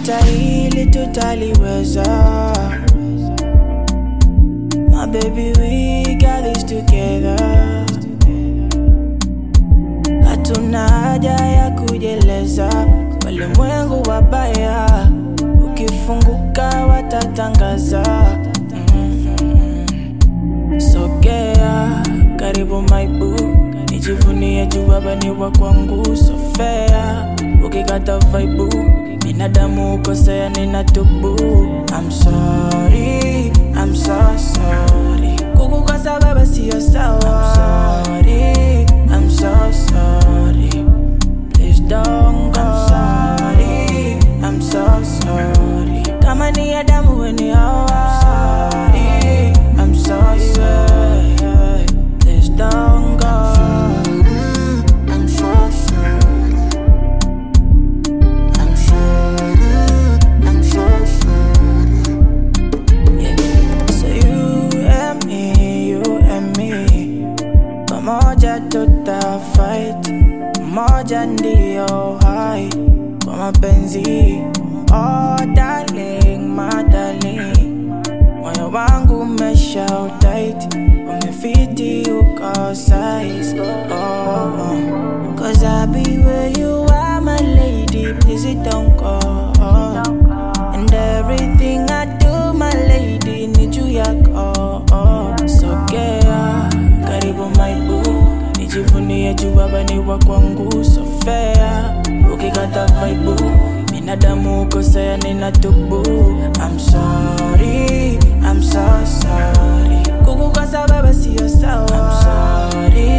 hata hili tutaliweza. My baby, we got this together. Hatuna haja ya kujeleza, walimwengu wabaya, ukifunguka watatangaza. Mm. Sogea karibu my boo, nijivunie juu baba ni wa kwangu, so fair. Ukikata vaibu, binadamu ukosea, ninatubu. I'm sorry, I'm so sorry. Kukukosa baba siyo sawa. I'm sorry, I'm so sorry. Please don't go. I'm sorry, I'm so sorry. Kama ni Adamu we ni Hawa. I'm sorry, I'm so sorry. Please don't go. I'm so sorry. I'm sorry. I'm so sorry. Yeah. So you and me, you and me, pamoja tuta fight, moja ndio hai kwa mapenzi. Oh darling, my darling, moyo wangu umesha utight, umefiti uko size. Oh, cause I be where you are, my lady, please it don't go. And everything I do, my lady, need you yako. Sogea karibu my boo, nijivunie juu baba ni wa kwangu, so fair. Ukikata vaibu, binadamu ukosea, ninatubu. I'm sorry, I'm so sorry. Kukukosa baba siyo sawa. I'm sorry,